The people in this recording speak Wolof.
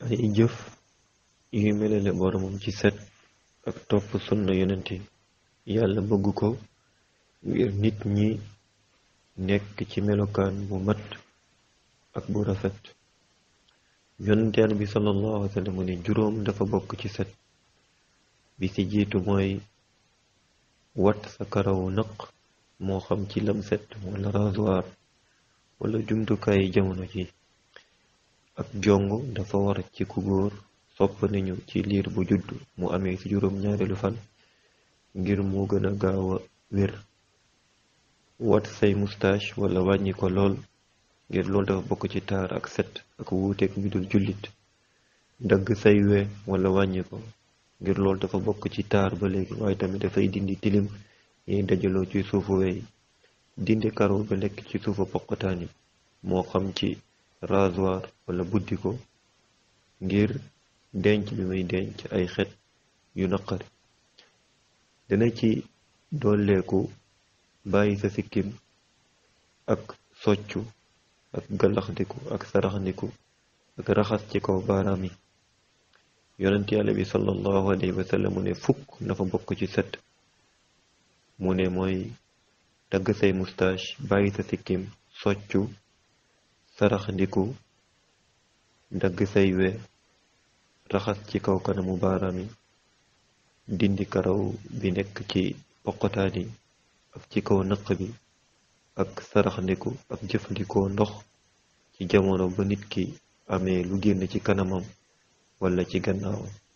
ay jëf yu melale boromam ci set ak topp sunna yonent yàlla bëgg ko ngir nit ñi nekk ci melokaan bu mat ak bu rafet yonent yàlla bi sallallahu alayhi wa sallam mu ne juróom dafa bokk ci set bi ci jiitu mooy wat sa karawu naq moo xam ci lamset wala rasoir wala jumtukaayi jamono ji ak jong dafa war ci ku góor sopp nañu ci liir bu judd mu amee ci juróom ñaareelu fan ngir mu gën a gaaw a wér wat say moustache wala wàññi ko lool ngir loolu dafa bokk ci taar ak set ak wuuteeg ñu dul jullit dagg say we wala wàññi ko ngir loolu dafa bokk ci taar ba léegi waaye tamit dafay dindi tilim yiy dajaloo ci suufu wey dindi karaw ba nekk ci suufu poqotaan yi moo xam ci rasoir wala buddi ko ngir denc bi muy denc ay xet yu naqari dina ci dolleeku bàyyi sa sikkim ak soccu ak galaxndiku ak saraxndiku ak raxas ci kaw baaraam yi yonent yàlla bi sallallahu alayhi wa sallam mu ne fukk na fa bokk ci set mu ne mooy dagg say moustache bàyyi sa sikkim soccu saraxndiku dagg say we raxas ci kaw kanamu baaraam yi dindi karaw bi nekk ci poqotaan yi ak ci kaw nëq bi ak saraxndiku ak jëfandikoo ndox ci jamono ba nit ki amee lu génn ci kanamam wala ci gannaawam